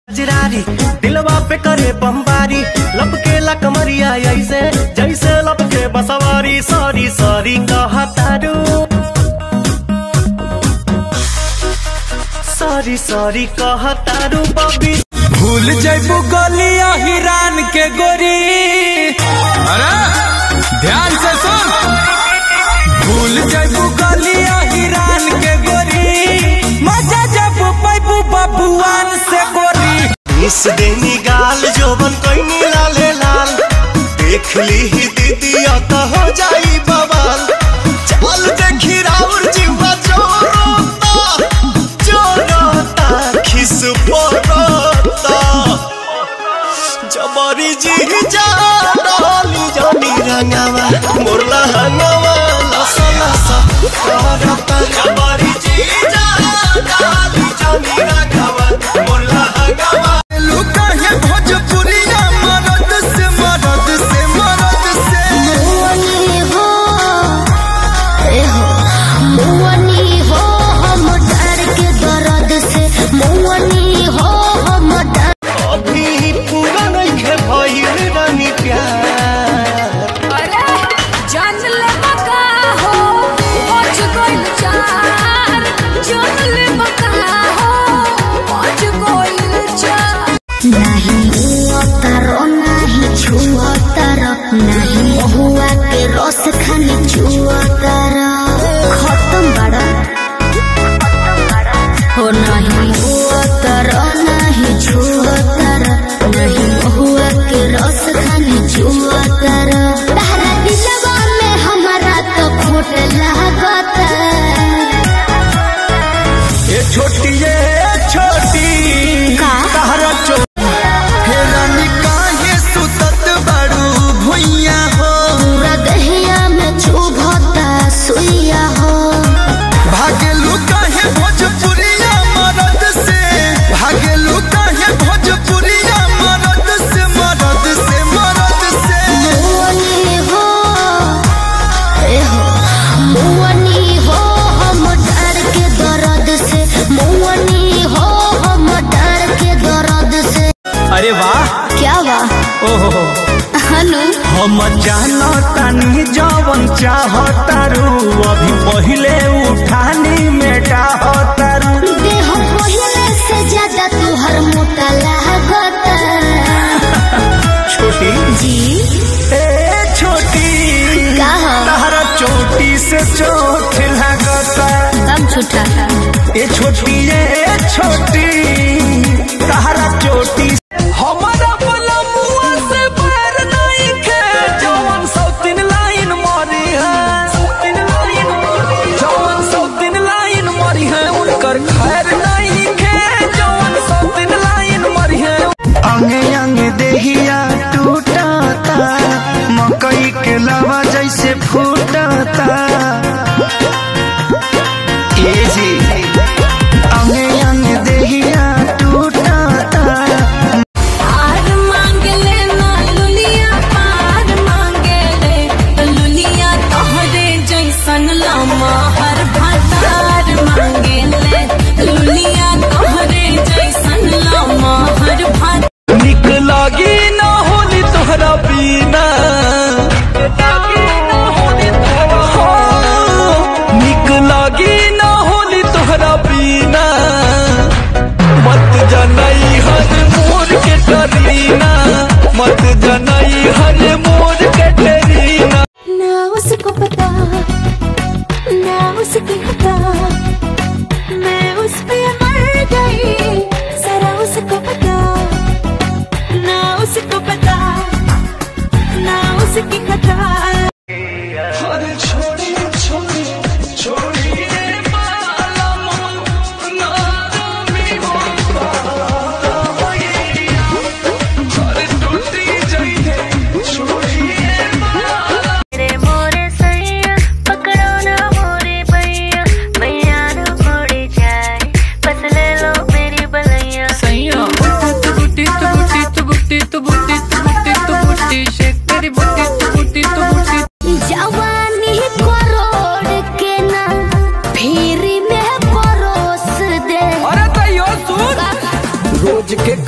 जिरारी दिलवा पे करे बमबारी लपके ला कमरिया ऐसे जैसे लपके बसवारी सॉरी सॉरी कहा तारू सॉरी सॉरी कहा तारू बबी भूल जैबू गलिया हिरान के गोरी अरे ध्यान से सुन भूल जैबू गलिया हिरान के गोरी मजा जब पैबू बबुआन से गोरी इस देनी गाल जोबन कोई लाले लाल देख ली ही दीदी तो हो जाई बवाल चल देखी राउर जीवा जोरोता जोरोता खिस पोरोता जबरी जी जा डाली जानी रंगावा मोरला हंगावा लसा लसा करता जबरी जी जा डाली जानी रंगावा मोरला हंगावा लुका है भोजपुरिया मरद से मरद से मरद से मुअनी हो ए हो मुअनी हो हम डर के दर्द से मुअनी हो हम डर अभी पूरा नहीं खे भइल रानी प्यार अरे जान ले बका हो पहुंच गइल चार जान ले बका हो पहुंच गइल चार नहीं उतर नहीं छुअतर नहीं हुआ के रस खानी छुअतर खत्म बड़ा हो नहीं उतर नहीं छुअतर नहीं हुआ के रस खानी छुअतर तारा दिलवा में हमारा तो खोट लागत ये छोटी ये छोटी का? तहरा चो हे रानी काहे सुतत बड़ू भुइया हो पूरा दहिया में चुभता सुइया हो भागेलू काहे भोजपुरिया मरद से भागेलू काहे भोजपुरिया मरद से मरद से मरद से मुअनी हो ए हो मुअनी हो हम डर के दर्द से मुअनी हो हम डर के दर्द से अरे वाह क्या वाह ओहो हनु हम जानो तानी जवन चाहतारू अभी पहिले उठानी में डाहतारू देह पहले से ज्यादा तुहर मोटा लागत छोटी जी ए छोटी का हो? तहरा चोटी से चोट लगता कम छूटा ए छोटी ए छोटी तहरा चोटी हमारा पलमुआ से पैर नहीं खे जवन सौतीन लाइन मारी है जवन सौतीन लाइन मारी है उनकर खैर नहीं खे जवन सौतीन लाइन मारी है अंगे अंगे देहिया टूटता मकई के लावा जैसे फूटता ए जी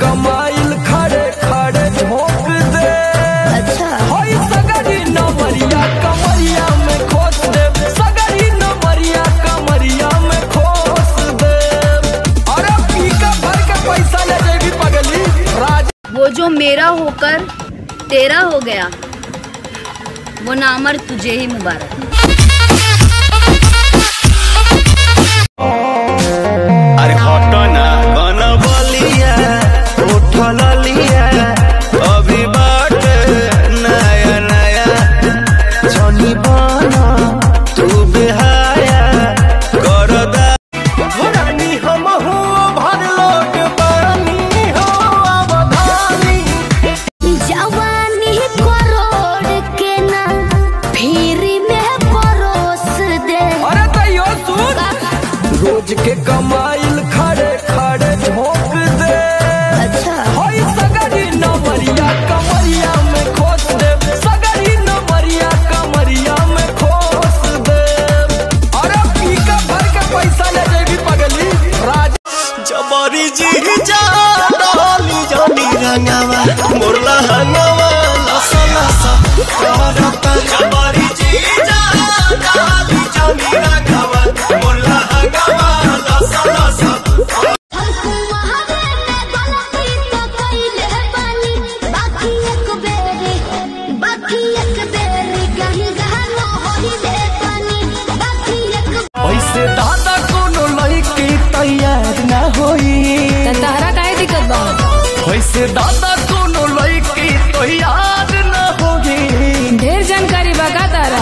कमाइल खड़े खड़े झोंक दे अच्छा होई सगरी नमरिया कमरिया में खोस दे सगरी नमरिया कमरिया में खोस दे अरे पीका भर के पैसा ले जेबी पगली राज वो जो मेरा होकर तेरा हो गया वो नामर तुझे ही मुबारक अरे हटना कन बलिया उठल लिया अभी बाट नया नया जनी बना तू बेहाया करदा रानी हम हो भर लोट पानी हो अवधानी जवानी करोड़ के ना फिर में परोस दे अरे तैयो सुन रोज के कमाइल खड़े खड़े झोंक दे अच्छा होई सगरी नमरिया कमरिया में खोस दे सगरी नमरिया कमरिया में खोस दे अरे पीका भर के पैसा ले जेबी पगली राज जबरी जी जा डाली जानी रंगावा मुरला हंगावा लसा लसा करता जबरी जी जा डाली जानी रंगावा मुरला हंगावा लसा लसा हमको महादेव ने गलती तो कइले बानी बाकी एक बेरी बाकी एक बेरी कहीं गहनो होई दे पानी बाकी एक ऐसे दादा कोनो लड़की तैयार ना होई तारा काहे दिक्कत बा वैसे दादा कोनो लड़की तैयार ना होगी ढेर जानकारी बा का तारा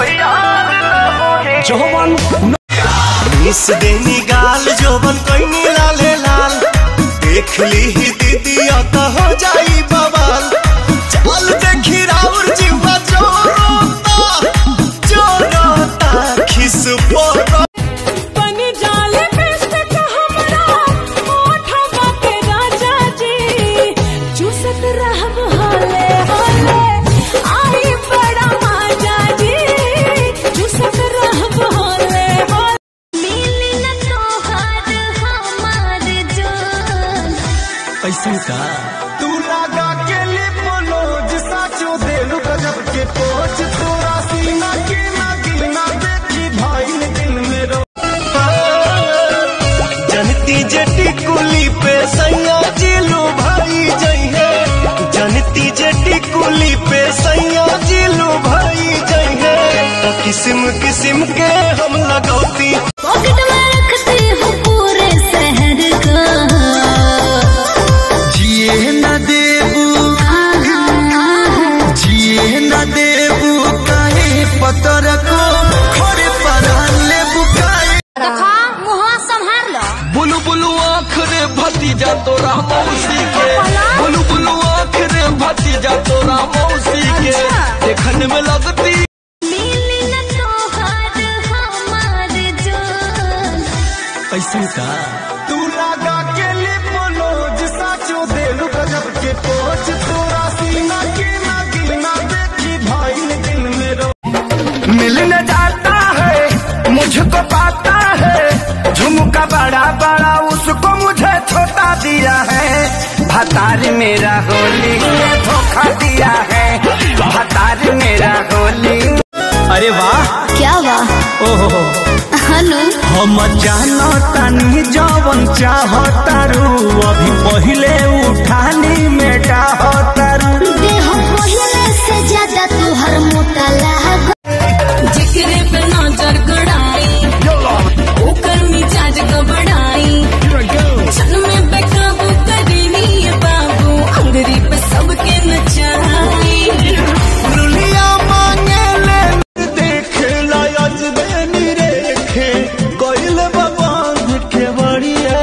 जवन मिस देनी गाल जोबन कोई लाले लाल देख ली ही दीदी तो हो जाई बवाल चल देखी राउर जीवा जोरोता जोरोता खिस पोरो बनी जाले पेस्ट हमरा ओठवा के राजा जी चूसत रहब हाले हाले आई बड़ा मजा जी चूसत रहब हाले हाले मिली न तोहार हमार जान ऐसे का तू लगा के लिपोलोज साचो देलू गजब के पोच तोरा सीना के ना गिना देखी भाई दिल में रो जनती जेटी कुली पे सैया जिलू भाई जइहे जनती जेटी कुली पे सैया जिलू भाई जइहे तो किस्म किस्म के हम लगौती पॉकेट में रखती हूँ पूरे शहर का जिए न देबू जिए न देबू काहे पतर को खड़े पर लेबू काहे देखा मुँह संभाल लो बुलु बुलु आँख रे भतीजा तोरा मौसी के बुलु बुलु आँख रे भतीजा तोरा मौसी के देखने में लगती मिली न तोहार हमार जान ऐसे का तू लगा के लिपोलोज साचो देलू गजब के पोच तोरा सीना के ना गिना देखी भाई दिल में रो मिलने जाता है मुझको पाता है झुमका बड़ा बड़ा उसको मुझे छोटा दिया है भतार मेरा होली में धोखा दिया है भतार मेरा होली अरे वाह क्या वाह ओहो हनु हम जानो तनी जवन चाहतारू अभी पहिले उठानी में डाहतारू देह पहले से ज्यादा तुहर मोटा लाग जिक्रे पे नजर गड़ाई ओकर मिजाज गबड़ाई क्षण में बेकाबू करीनी ये बाबू अंगरी पे सबके नचाई दुनिया मांगे ले देख लायज बेनी रेखे कोइल बाबांध के बढ़िया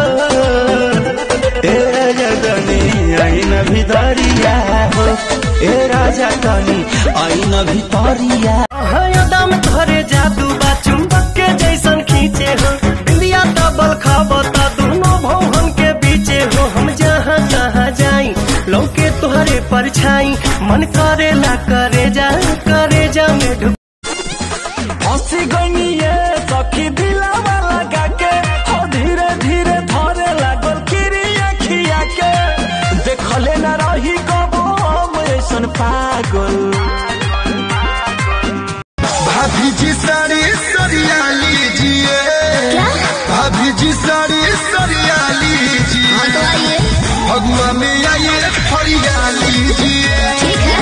ए राजा तनी आई न भितरिया हो ए राजा तनी आई न भितरिया दम धरे जादू बा चुंबक के जैसन खींचे हो इंडिया डबल खाबता दोनों भवन के बीचे हो हम जहाँ जहाँ जाई लौके तुहरे परछाई मन करेला करे जा करे जा में ढुक हंसी गनिए सखी दिलावा लगा के हो धीरे धीरे धरे लागल किरी अखिया के देखले न रही कबो हम ऐसन पागल भाभी जी साड़ी सरिया लीजिए भाभी जी साड़ी सरिया लीजिए तो आइए भगवा में आइए फरिया लीजिए ठीक है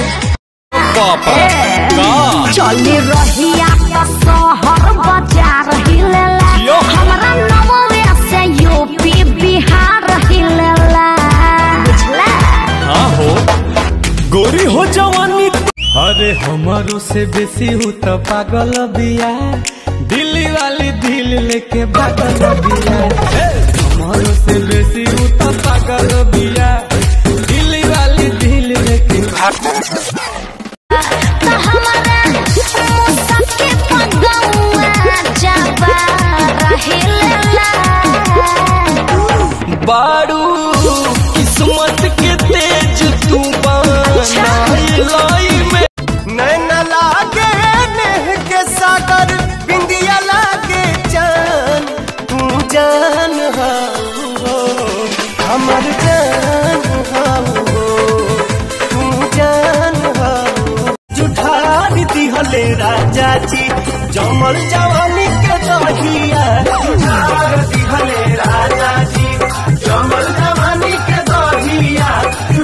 चली रहिया तो शहर बाजार हिलेला हमरा नववे से यूपी बिहार हिलेला बुझला गोरी हो जवानी अरे हमारो से बेसी हूँ तो पागल बिया दिल्ली वाली दिल लेके पागल बिया हे, हमारो से बेसी हूँ तो पागल बिया दिल्ली वाली दिल लेके तो हमारा सबके पगौआ जाबा रहेला बारू किस्मत के तेज तू लाई में नैन लागे नेह के सागर बिंदिया लागे जान तू जान हो हमर जान हो तू जान हो जुठारी दिहले राजा जी जमल जवानी के दहिया जुठार दिहले राजा जी जमल जवानी के दहिया